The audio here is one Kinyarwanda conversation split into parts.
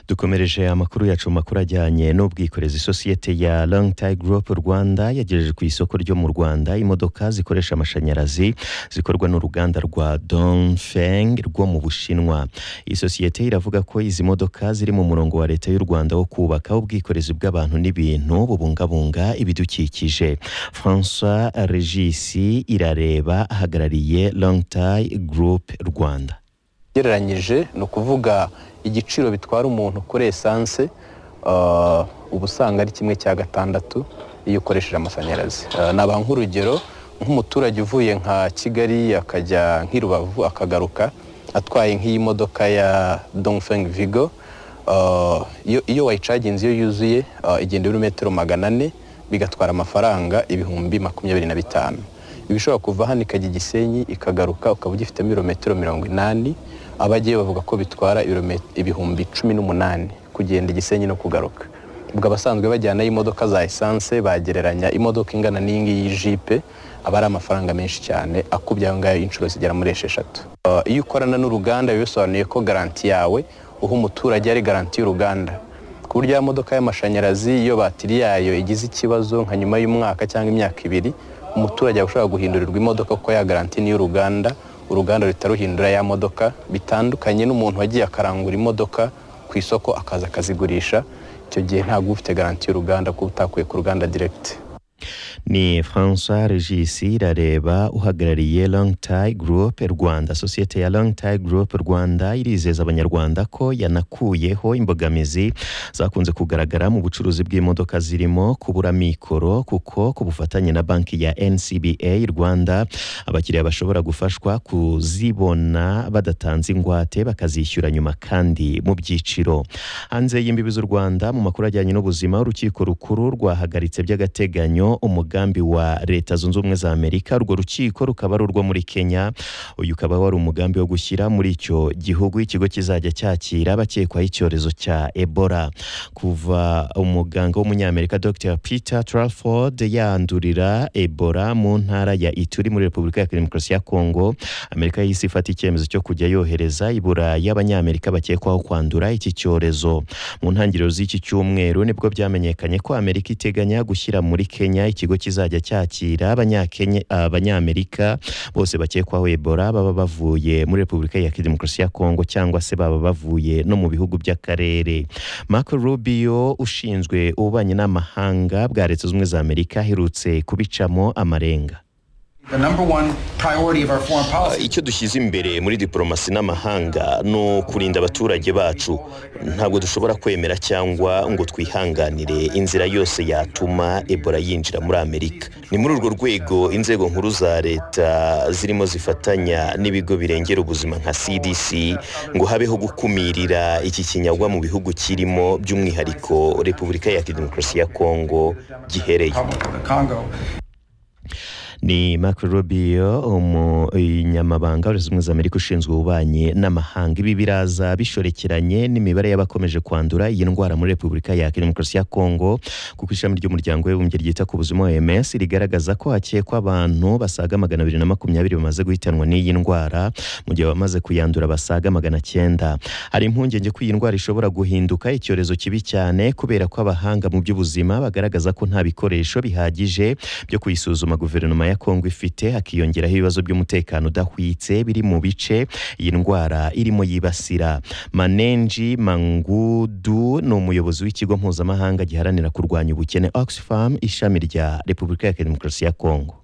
dukomereje amakuru yacu makuru ajyanye n'ubwikorezi sosiyete ya Long Tai Group Rwanda yagejeje ku isoko ryo mu Rwanda imodoka zikoresha amashanyarazi zikorwa n'uruganda rwa Dongfeng rwo mu Bushinwa iyi sosiyete iravuga ko izi modoka ziri mu murongo wa leta y'u Rwanda wo kubaka ubwikorezi bw'abantu n'ibintu bubungabunga ibidukikije François Regisi irareba ahagarariye Long Tai Group Rwanda ugereranyije ni ukuvuga igiciro bitwara umuntu kuri esanse uba usanga ari kimwe cya gatandatu iyo ukoresheje amashanyarazi naba nk'urugero nk'umuturage uvuye nka kigali akajya nk'i rubavu akagaruka atwaye nk'iyi modoka ya dongfeng vigo iyo wayicaginze iyo yuzuye igenda ibirometero magana ane bigatwara amafaranga ibihumbi makumyabiri na bitanu iba ishobora kuva hano ikajya igisenyi ikagaruka ukaba ugifitemo ibirometero mirongo inani abagiye bavuga ko bitwara ibihumbi cumi n'umunani kugenda igisenyi no kugaruka ubwo abasanzwe bajyanayo imodoka za esanse bagereranya imodoka ingana n'iyi ngiyi y'ijipe aba ari amafaranga menshi cyane akubye ayo ngayo inshuro zigera muri esheshatu iyo ukorana n'uruganda biba bisobanuye ko garanti yawe uha umuturage ari garanti y'uruganda ku buryo ya modoka y'amashanyarazi iyo batiri yayo igize ikibazo nka nyuma y'umwaka cyangwa imyaka ibiri umuturage ushobora guhindurirwa imodoka kuko ya garanti ni y'uruganda uruganda ruhita ruhindura ya modoka bitandukanye n'umuntu wagiye akarangura imodoka ku isoko akaza akazigurisha icyo gihe ntabwo ufite garanti y'uruganda kuko utakuye ku ruganda diregiti ni François regisi irareba uhagarariye Long Tai Group rwanda sosiyete ya Long Tai Group rwanda irizeza abanyarwanda ko yanakuyeho imbogamizi zakunze kugaragara mu bucuruzi bw'imodoka zirimo kubura mikoro kuko ku bufatanye na banki ya ncba rwanda abakiriya bashobora gufashwa kuzibona badatanze ingwate bakazishyura nyuma kandi mu byiciro hanze y'imbibi z'u rwanda mu makuru ajyanye n'ubuzima urukiko rukuru rwahagaritse by'agateganyo umugambi wa leta zunze ubumwe za amerika urwo rukiko rukaba ari urwo muri kenya uyu ukaba wari umugambi wo gushyira muri icyo gihugu ikigo kizajya cyakira abakekwaho icyorezo cya ebola kuva umuganga w'umunyamerika dr peter tralford yandurira ebola mu ntara ya ituri muri repubulika ya demokarasi ya kongo amerika yahise ifata icyemezo cyo kujya yohereza ibura y'abanyamerika bakekwaho kwandura iki cyorezo mu ntangiriro z'iki cyumweru nibwo byamenyekanye ko amerika iteganya gushyira muri kenya ikigo kizajya cyakira abanyamerika bose bakekwaho ebola baba bavuye muri repubulika ya demokarasi ya kongo cyangwa se baba bavuye no mu bihugu by'akarere marco rubio ushinzwe ububanyi n'amahanga bwa leta zunze ubumwe za amerika aherutse kubicamo amarenga icyo dushyize imbere muri diporomasi n'amahanga ni ukurinda abaturage bacu ntabwo dushobora kwemera cyangwa ngo twihanganire inzira yose yatuma ebola yinjira muri amerika ni muri urwo rwego inzego nkuru za leta zirimo zifatanya n'ibigo birengera ubuzima nka cdc ngo habeho gukumirira iki kinyagwa mu bihugu kirimo by'umwihariko repubulika ya demokarasi ya kongo gihereye ni Marco Rubio umunyamabanga wa ubumwe za Amerika ushinzwe ububanyi n'amahanga ibi biraza bishorekeranye n'imibare y'abakomeje kwandura iyi ndwara muri Repubulika ya Demokarasi ya Kongo kuko ishami ry'umuryango w'abibumbye ryita ku buzima OMS rigaragaza ko hakekwa abantu basaga magana abiri na makumyabiri bamaze guhitanwa n'iyi ndwara mu gihe abamaze kuyandura basaga magana cyenda hari impungenge ko iyi ndwara ishobora guhinduka icyorezo kibi cyane kubera ko abahanga mu by'ubuzima bagaragaza ko nta bikoresho bihagije byo kuyisuzuma guverinoma ya kongo ifite hakiyongeraho ibibazo by'umutekano udahwitse biri mu bice iyi ndwara irimo yibasira manenji mangudu ni umuyobozi w'ikigo mpuzamahanga giharanira kurwanya ubukene oxfam ishami rya repubulika ya demokarasi ya kongo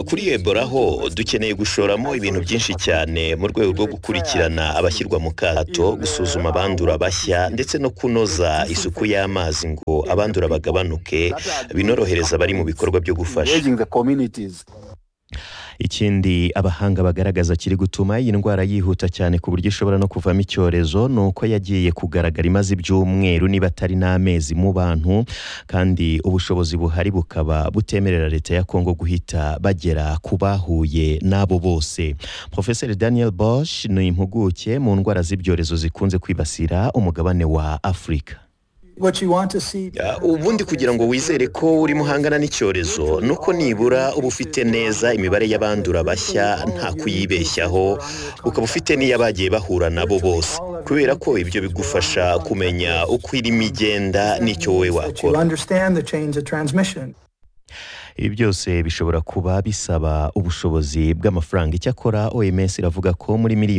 kuri ebola ho dukeneye gushoramo ibintu byinshi cyane mu rwego rwo gukurikirana abashyirwa mu kato gusuzuma abandura bashya ndetse no kunoza isuku y'amazi ngo abandura bagabanuke binorohereza abari mu bikorwa byo gufasha ikindi abahanga bagaragaza kiri gutuma iyi ndwara yihuta cyane ku buryo ishobora no kuvamo icyorezo ni uko yagiye kugaragara imaze ibyumweru niba atari n'amezi mu bantu kandi ubushobozi buhari bukaba butemerera leta ya kongo guhita bagera ku bahuye n'abo bose profeseri daniel bosch ni impuguke mu ndwara z'ibyorezo zikunze kwibasira umugabane wa afurika ubundi kugira ngo wizere ko urimo uhangana n'icyorezo nuko nibura uba ufite neza imibare y'abandura bashya nta kuyibeshyaho ukaba ufite n'iyo abagiye bahura nabo bose kubera ko ibyo bigufasha kumenya uko irimo igenda n'icyo wowe wakora ibi byose bishobora kuba bisaba ubushobozi bw'amafaranga icyakora oms iravuga ko muri miliyoni